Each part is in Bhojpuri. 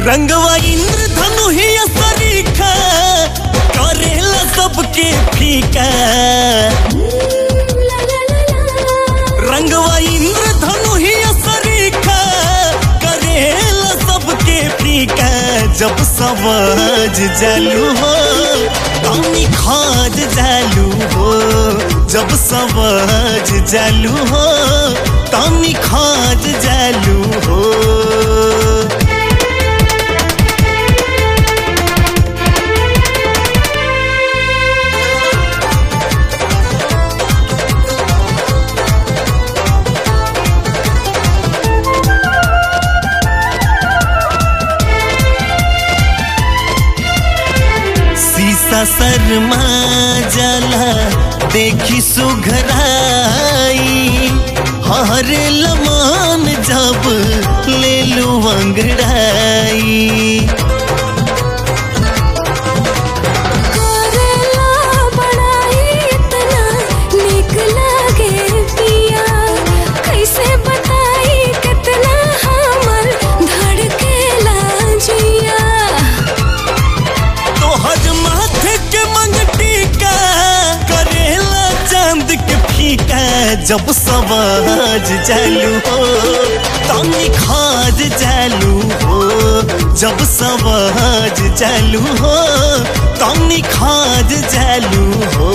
रंगवा इंद्रधनु ही सरीखा करेला सबके फीका रंगवा इंद्रधनु ही सरीखा करेला सबके फीका जब सवाज जालू हो तनी खाज जालू हो जब सवाज जालू हो तनी खाज जालू हो शीशा शर्मा जला देखी सुघराई हर लमान जब ले लू अंगड़ाई करेला बड़ाई इतना निक लागे पिया कैसे बताई कितना हमर धड़केला जिया तोहर माथे के मंगटी का करेला चांद के फीका जब सवाज जालू हो तनी खाज जालू हो जब सवाज जालू हो तनी खाज जालू हो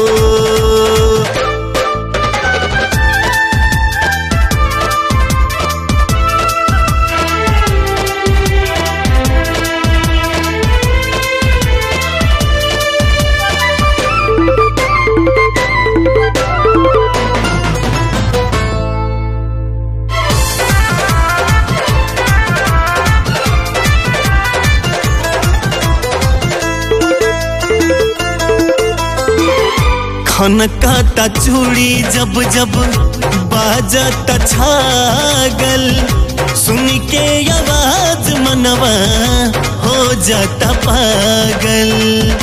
खनकाता चूड़ी जब जब बाजता छागल सुन के आवाज मनवा हो जाता पागल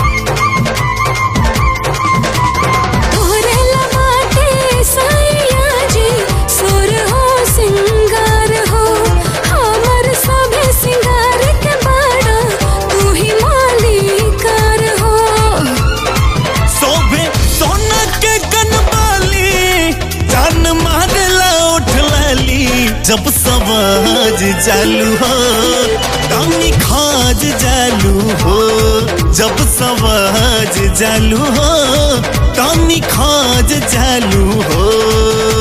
तोहरे लबाटे साइया जी सुर हो सिंगार हो हमर सभे सिंगार के बाड़ा तू ही मालिकार हो सोभे सोना के कनबाली जान मारला उठ लाली जब सवाज जालू हो तनी खाज जालू हो जब सवाज जालू हो तनी खाज जालू हो